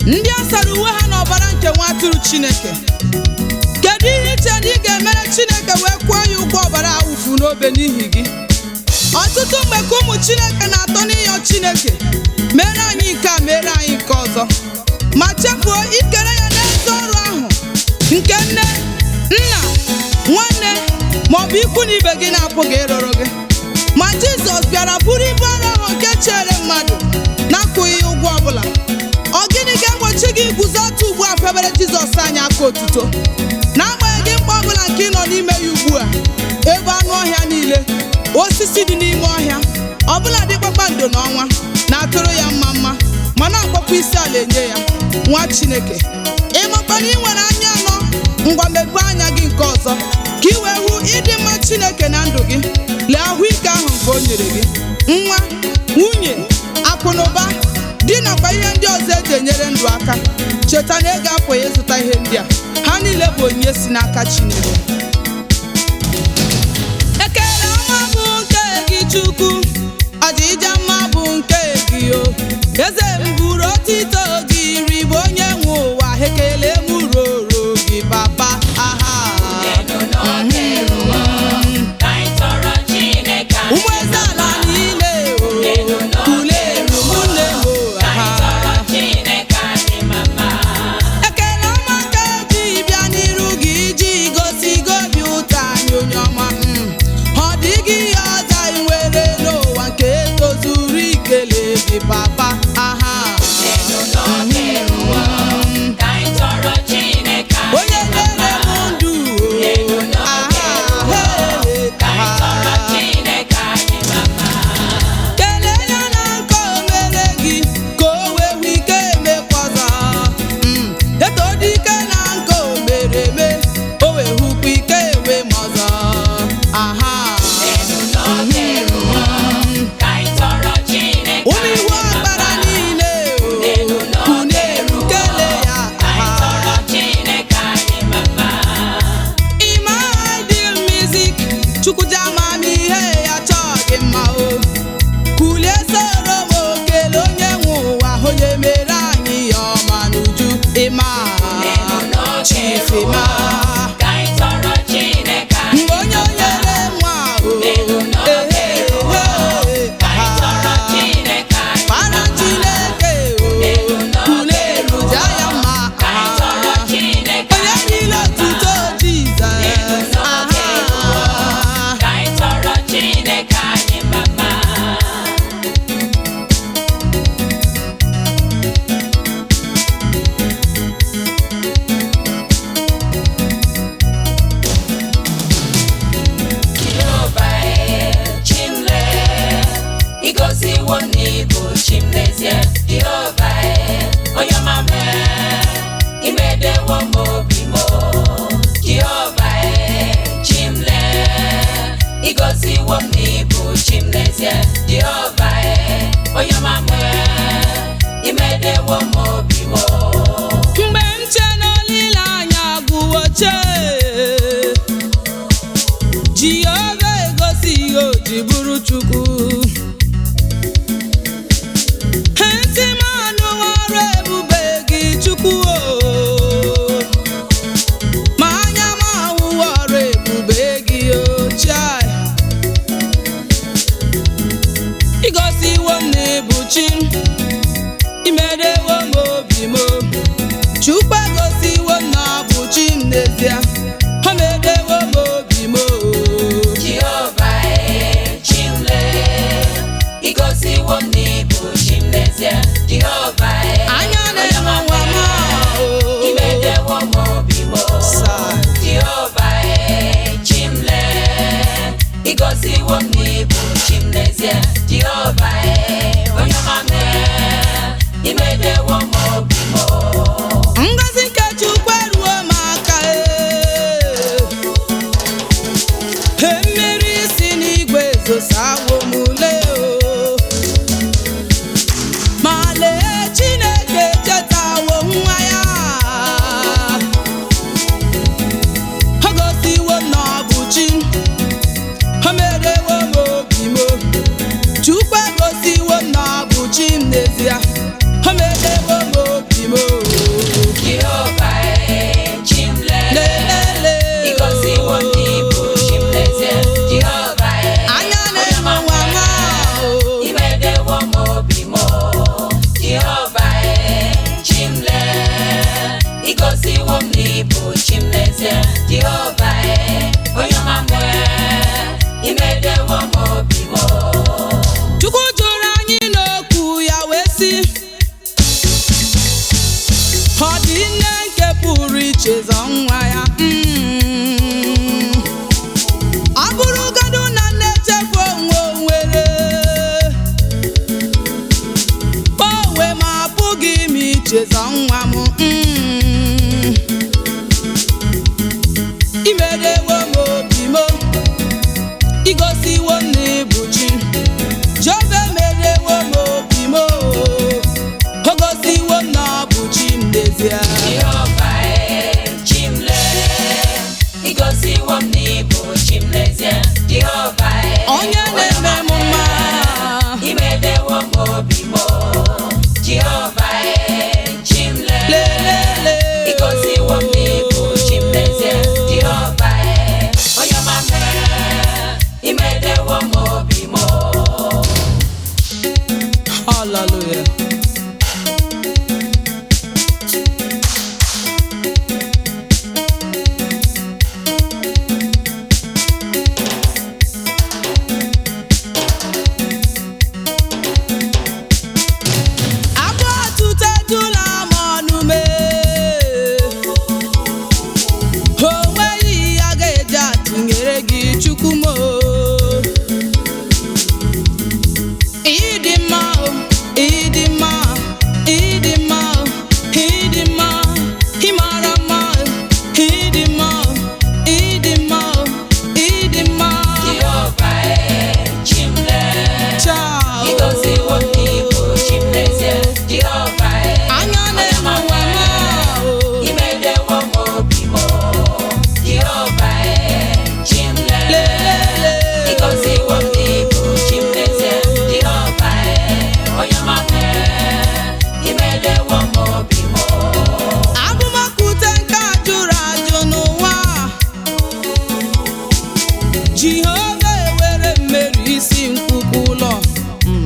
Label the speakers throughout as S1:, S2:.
S1: ndị a sara uwe ha n'ọbara nke nwa atụrụ chineke kedu ihe iche na ị ga-emere chineke wee kwụọ ya ụgwọ ọbara awụfu n'obe n'ihi gị ọtụtụ mgbe ka ụmụ chineke na-atọ n'ịyọ chineke mere anyị nke a mere anyị nke ọzọ ma chefuo ikere ya n'ezi ọrụ ahụ nke nne nna nwanne maọbụ ikwu na ibe gị na-apụghị ịrụrụ gị ma jizọs bịara bụrụ ibu ọrụ ahụ nke chere mmadụ na-akwụghị ya ụgwọ ọbụla ọ gịnị ga-egbochi gị iguzo otu ugbu a febere jizọs anyị aka otuto n'agbanyeghị mkpa ọbụla nke ị nọ n'ime ya ugbu a ebe anụ ọhịa niile osisi dị n'ime ọhịa ọbụla dị kpakpando n'ọnwa na-atụrụ ya mma mma ma na-akpọkwa isi ala enye ya nwa chineke ịmakwa na ị nwere anya anọ ngwa mepee anya gị nke ọzọ ka ị wee hụ ịdị mma chineke na ndụ gị lee ahụike ahụ nke o nyere gị nwa nwunye akụ na ụba di nakwa ihe ndị ọzọ eji enyere ndụ aka cheta na ego apụghị ịzụta ihe ndị a ha niile bụ onyinye si n'aka chineke ekele ọma bụ nke gị chukwu ọdịja mma bụ nke gị o eze m buru otito gị ribe onye nwe ụwa ekele m roro gị papa aha ụmụ eze ala niile o kuleru ụmụnne m o aha ekele ọma ka ji bịa n'iru gị iji gosi gị obi ụtọ anyị onye ọma mm. ọ dịghị ihe ọzọ anyị nwere n'ụwa nke tozuru ikele gị papa aha onye nyere m ndụ o aha he aha kelee ya na nke o mere gị ka o wee hụ ike emekwazọ Mm, eto dike na nke o mere eme o wee hụkwa ike enwe m ọzọ aha ụmụ iwu ọkpara niile o kuneru kelee ya aha Ịma ideal music Chukwuja amamihe ya chọọ gị mma o kulie soro m okele onye nwe ụwa onye mere anyị ya ọma n'uju ịma chief ịma mgbe onye onyere nwa o ehe ehe aha para Chineke o kuleru ja ya mma aha onye niile otuto Jizọs aha
S2: Igoziwo n'ibu chim n'ezie Jehova onye ọma mee imedewo m obi m Jehova chimle Igoziwo m n'ibu chim n'ezie Jehova onye ọma mee imedewo m obi m
S1: mgbe m che n'olileanya gwuo chee Jehova egosi ihe o ji bụrụ Chukwu ntị m anụwo ọrụ ebube gị Chukwu o ma anya m ahụwo ọrụ ebube gị o chai igosiwo m na ịbụ chi imerewo m obi m Chukwu egosiwo m na ọ bụ chi m n'ezie o merewo m obi m
S2: Jehova chimle Igoziwo m n'ibu chim n'ezie Jehova
S1: anya na-enwe nwa m o
S2: imedewo m obi m
S1: Sai.
S2: Jehova chimle Igoziwo m n'ibu chim n'ezie Jehova onye ọma mee imedewo m obi m
S1: Ngozi nke Chukwu eruo m aka e mmiri si n'igwe zosawo m ule o ma lee Chineke chetawo nwa ya o gosiwo m na ọ bụ chi o merewo m obi m Chukwu egosiwo m na ọ bụ chi m n'ezie o merewo m obi m
S2: Jehova e, onye ọma mee, imedewo m obi m.
S1: Chukwu jụrụ anyị n'okwu ya wee sị ọ dị nne nke pụrụ ichezọ nwa ya Mm. ọ bụrụgodu na nne echefu onwe o nwere onwe m apụghị m ichezọ nwa m Mm. imedewo m obi m igosiwo m na ịbụ chi Jehova emerewo m obi m o gosiwo m na ọ bụ chi m n'ezie
S2: Jehova e, chi m lee, igosiwo m na ị bụ chi m n'ezie. Jehova e,
S1: onye na-eme m mma
S2: imedewo m obi m. Jehova e, chi m lee,
S1: lelele
S2: igosiwo m na ị bụ chi m n'ezie. Jehova e, onye ọma mee, imedewo m obi m.
S1: hallelujah abụ ọtụtụ ejula m ọnụ mee o nweghị ihe a ga-eji atụnyere gị chukwu m o. ịdị mma o, ịdị mma ịdị mma ịdị mma ị mara mma ịdị mma ịdị mma ịdị mma
S2: Jehova e, chi m lee,
S1: Chao.
S2: igosiwo m na ị bụ chi m n'ezie. Jehova e,
S1: anya na-eme ụwa ma o.
S2: imedewo m obi m. Jehova e, chi m lee,
S1: Lelele.
S2: igosiwo m na ị bụ chi m n'ezie. Jehova e, onye ọma mee, imedewo m obi m.
S1: Abụmakwute nke a jụrụ ajụ n'ụwa Jehova ewere mmeri isi nkwụkwụ ụlọ Mm.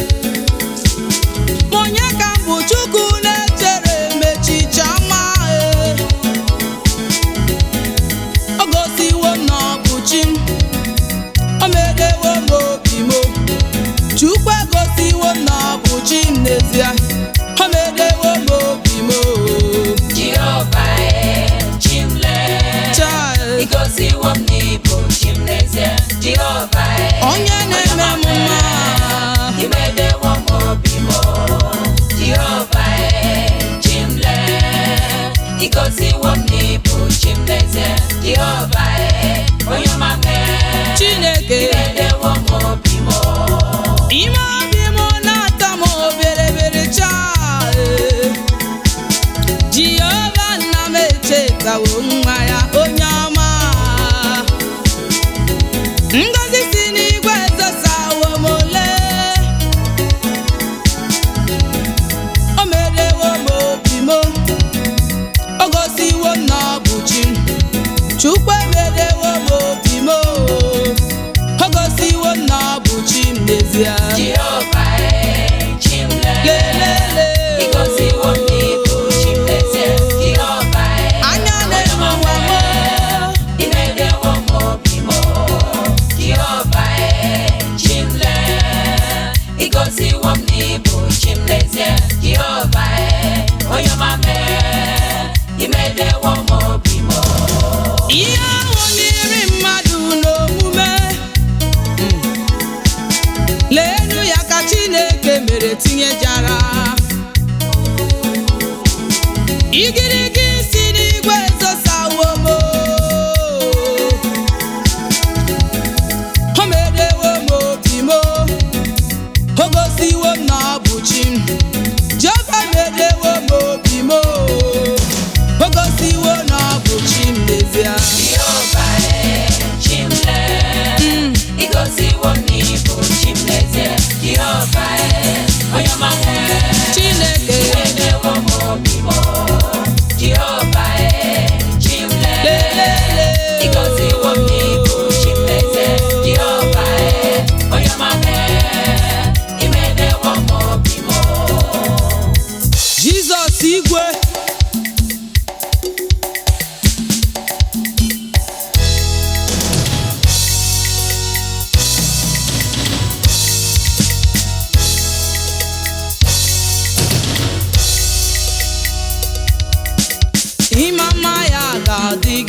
S1: Ma onye ka m bụ Chukwu na-echere mechicha ma o gosiwo m na ọ bụ chi m o medewo m obi m Chukwu egosiwo m na ọ bụ chi m n'ezie o medewo m obi m
S2: Jehova e, chi m lee,
S1: Child.
S2: igosiwo m na ị bụ chi m n'ezie. Jehova e,
S1: onye na-eme m mma
S2: imedewo m obi m. Jehova e, chi m lee, igosiwo m na ị bụ chi m n'ezie. Jehova e, onye ọma mee,
S1: Chineke
S2: imedewo m obi m.
S1: ime obi m na-atọ m oberebere chaa Jehova nna m echetawo nwa ya onye ọma ngozi si n'igwe ezosawo m ole o merewo m obi m o gosiwo m na ọ bụ chi Chukwu emerewo m obi m o gosiwo m na ọ bụ chi m n'ezie
S2: Jehova e, chi m lee,
S1: lelele
S2: igosiwo m na ị bụ chi m n'ezie. Jehova e,
S1: anya na-eme ụwa m
S2: imedewo m obi m. Jehova e, chi m lee, igosiwo m na ị bụ chi m n'ezie. Jehova e, onye ọma mee, imedewo m obi m.
S1: ihe ahụ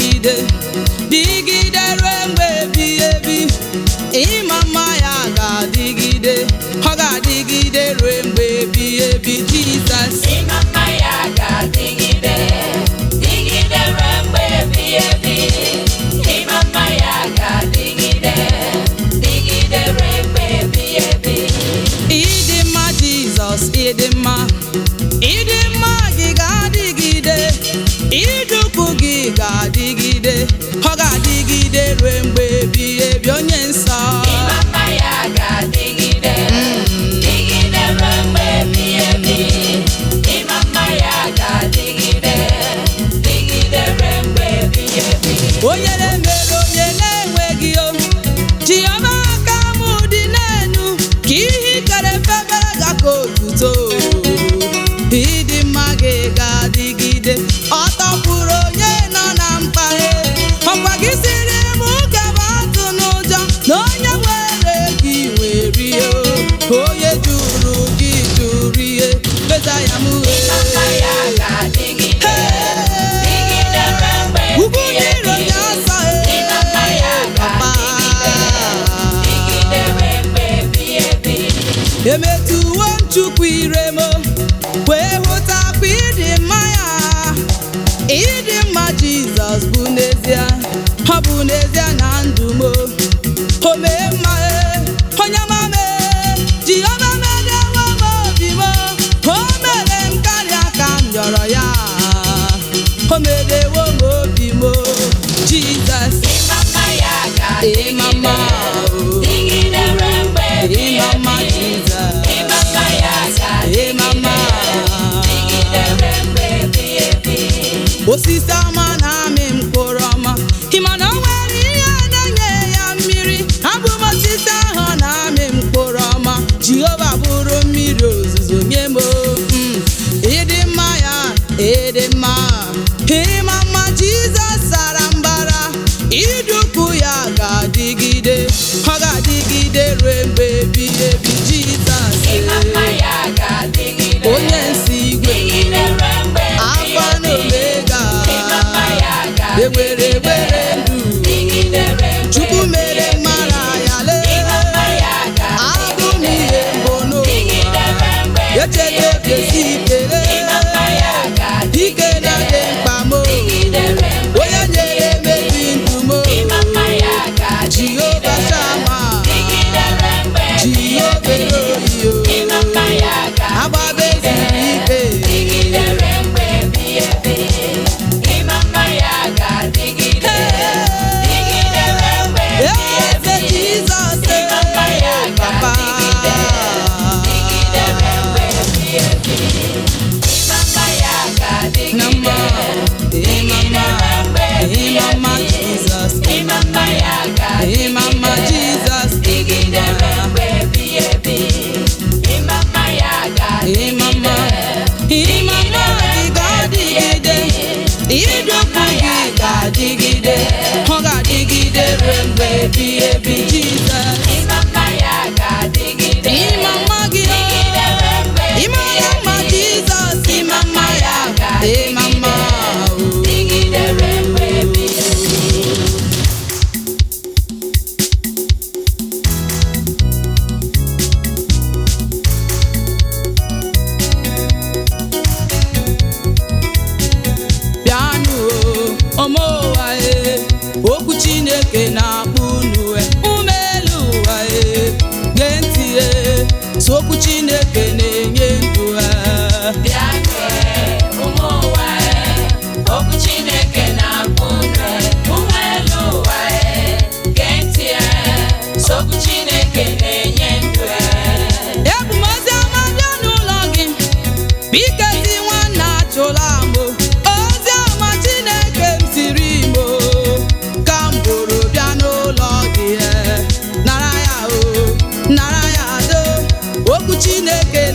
S1: ga-adịgide dịgide ruo mgbe ebighị ebi ịma mma ya ga-adịgide ọ ga-adịgide ruo mgbe ebighị ebi Jizọs
S2: Ịma mma ya ga-adịgide, dịgide ruo mgbe ebighị ebi. Ịma mma ya ga-adịgide, dịgide ruo mgbe ebighị ebi.
S1: ịdị mma Jizọs ịdị mma ịdị mma gị ga-adịgide idukwu gị ga-adịgide ọ ga-adịgide ruo mgbe ebighị ebi onye nsọ
S2: Ịma mma ya ga-adịgide, dịgide ruo mgbe ebighị ebi. Ịma mma ya ga-adịgide, dịgide ruo mgbe ebighị ebi.
S1: onye na-emere onye na-enweghị o jiọma aka m dị n'enu ka ihe ikere febere ga ka otuto ịdị mma gị ga-adịgide ọ tọpụrụ onye nọ na mkpaghe ọkwa gị siri m gaba atụ n'ụjọ na onye nwere gị nwere ihe o. onye jụrụ gị jụrụ ihe beza ya m
S2: Ịma mma ya ga-adịgide, dịgide ruo mgbe
S1: ugwu
S2: ebighị
S1: ndị iro
S2: ebi.
S1: ya asọ
S2: Ịma mma ya ga-adịgide, dịgide ruo mgbe ebighị ebi.
S1: emetuwo m chukwu ire m wee hụtakwa ịdị mma ya ịdị mma jizọs bụ n'ezie ọ bụ n'ezie na ndụ m o mee mma e, onye mama jehova medewo m obi m o mere m karịa ka m rịọrọ ya o medewo m obi m jizọs
S2: Ịma mma ya
S1: ịma mma
S2: ga-adịgide,
S1: o
S2: dịgide ruo mgbe ebighị
S1: ịma mma
S2: ebi.
S1: jizọs
S2: Ịma mma ya
S1: ịma mma
S2: ga-adịgide, dịgide ruo mgbe ebighị ebi.
S1: osisi ọma na-amị mkpụrụ ọma ịma na o nwere ihe na-enye ya mmiri abụ m osisi ahụ na-amị mkpụrụ ọma jehova bụrụ mmiri ozuzo nye m mm, ịdị mma ya ịdị mma ịma mma jizọs sara mbara idukwu ya ga-adịgide ọ ga-adịgide ruo mgbe ebighị ebi jizọs
S2: Ịma mma ya ga-adịgide,
S1: onye nsi igwe
S2: dịgide ruo mgbe ebighị
S1: alfa na
S2: ebi.
S1: omega
S2: Ịma mma ya
S1: ewere
S2: ga-adịgide,
S1: were ndụ
S2: dịgide ruo mgbe
S1: chukwu
S2: ebighị
S1: mere
S2: ebi.
S1: mara ya
S2: Ịma mma
S1: lee
S2: ya
S1: abụ m
S2: ga-adịgide,
S1: ihe mbụ n'ụwa
S2: dịgide ruo mgbe ebighị
S1: echeta
S2: ebi.
S1: esi ikele
S2: Ịma mma ya
S1: ike na dị
S2: ga-adịgide,
S1: mkpa m
S2: dịgide ruo mgbe
S1: onye nyere mebi ndụ m
S2: Ịma mma ya
S1: jehova
S2: ga-adịgide,
S1: shama
S2: dịgide ruo mgbe ebighị
S1: jehova
S2: ebi.
S1: eloyo
S2: Ịma mma ya
S1: agbabe
S2: ga-adịgide,
S1: zuru ike
S2: dịgide ruo mgbe ebighị ebi. Ịma mma ya ga-adịgide, dịgide ruo mgbe ebighị
S1: eze
S2: ebi.
S1: jizọs
S2: Ịma mma ya
S1: papa
S2: ga-adịgide, dịgide ruo mgbe ebighị ebi. Ịma mma ya ga-adịgide,
S1: na mma ịma mma ịma mma jizọs
S2: Ịma mma ya
S1: ịma mma
S2: ga-adịgide,
S1: jizọs
S2: dịgide ruo mgbe ebighị ebi. Ịma mma ya
S1: ịma mma
S2: ga-adịgide,
S1: ịma mma gị ga-adịgide idokwu gị ga-adịgide ọ ga-adịgide ruo mgbe ebighị ebi jizọs
S2: ịma mma ya ga-adịgide.
S1: ịma mma gị
S2: Dịgide ruo mgbe
S1: ịma ya mma jizọs ịma mma ya ịma mma o.
S2: Dịgide ruo mgbe ebighị ebi.
S1: bịanụ o ome ụwa e okwu chineke na-akpọ unu e ume elu ụwa e gee ntị e so okwu chineke na-enye ndụ e
S2: Bịa kee ụmụ ụwa e, okwu Chineke na-akpọ unu e, ụmụ elu ụwa e, gee ntị e, okwu Chineke na-enye ndụ e.
S1: ebu m ozi ọma bịa n'ụlọ gị biko ezi nwanna achụla m o. ozi ọma chineke m siri m o. ka m bụrụ bịa n'ụlọ gị e. nara ya o nara ya do okwu chineke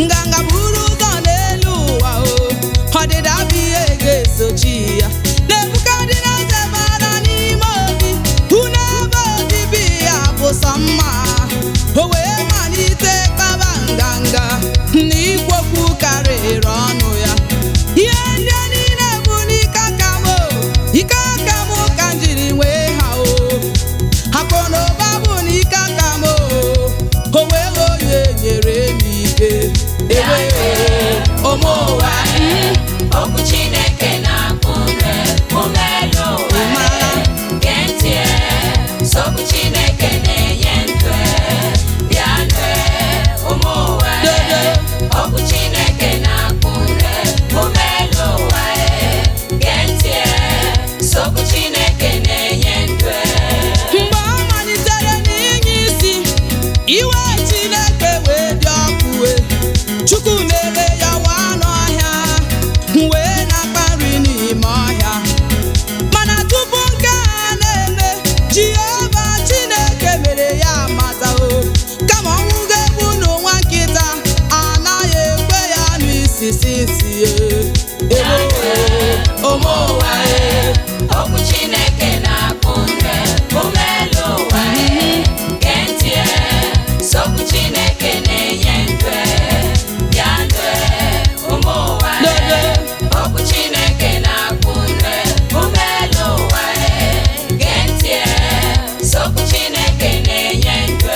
S1: nganga buru ụzọ n'elu ụwa o ọdịda bụ ihe ga-esochi ya Nebukadneza bara n'ime obi hụ n'ebe obibi ya bụ sọ mma o wee malite kpaba nganga na ikwokwu karịrị ọnụ ya ihe ndị a niile bụ n'ike aka m o ike aka m ka m jiri nwee ha o akụ na ụba bụ n'ike aka m o o wee onye nyere m ike ebe ụmụ ụwa
S2: okwu Chineke na-akpụ nre ume elu ụwa
S1: Ịmara.
S2: gee ntị sokwu Chineke na-enye ndụ bịa nụ ụmụ ụwa
S1: Dodo.
S2: okwu Chineke na-akpụ nre ume elu ụwa gee ntị sokwu Chineke na-enye ndụ
S1: mgbe ọ malitere n'inye isi iwe Chineke wee dị ọkụ wee Chukwu mere ya waa n'ọhịa wee na-akpa nri n'ime ọhịa mana tupu nke a na-eme Jehova Chineke mere ya mata o kama ọnwụ ga-egbu n'ụwa nkịta anaghị ekwe ya n'isisi isi ebe ụmụ ụwa
S2: okwu Chineke na-akpụ nre ume elu ụwa gee ntị sokwu Chineke na-enye ndụ bịa nụ ụmụ ụwa
S1: Dodo.
S2: okwu Chineke na-akpụ nre ume elu ụwa gee ntị sokwu Chineke na-enye ndụ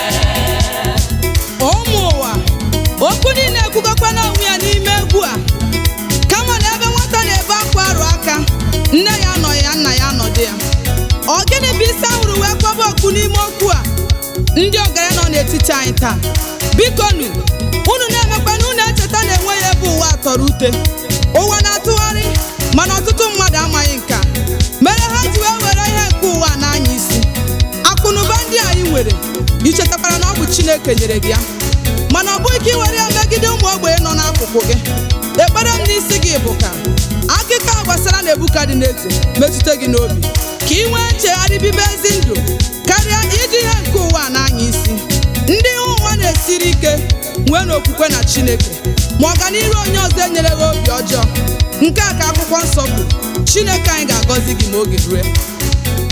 S1: ụmụ ụwa okwu niile ekwugokwa n'onwe ya n'ime egwu a kama na ebe nwata na-ebe akwa arụ aka nne ya nọ ya nna ya nọdụ ya ọ gịnị bụ isi ahụrụ wee kwaba okwu n'ime okwu a ndị ọgaranya nọ n'etiti anyị taa biko nu unu na-emekwa na unu echeta na enweghị ebe ụwa tọrọ ute ụwa na-atụgharị mana ọtụtụ mmadụ amaghị nke a mere ha ji wee were ihe nke ụwa n'anya isi akụnụba ndị anyị nwere ichetakwara na ọ bụ Chineke nyere gị ya mana ọ bụghị ka ị were ya megide ụmụ ogbenye nọ n'akụkụ gị ekpere m n'isi gị bụ ka akụkọ a gbasara Nebukadneza metụta gị n'obi ka ị nwee nchegharị bibe ezi ndụ karịa iji ihe nke ụwa n'anya isi ndị ihe ụwa na-esiri ike nwee n'okwukwe na Chineke ma ọganihu onye ọzọ enyere gị obi ọjọọ nke a ka akwụkwọ nsọ kwuru Chineke anyị ga-agọzi gị ma oge rue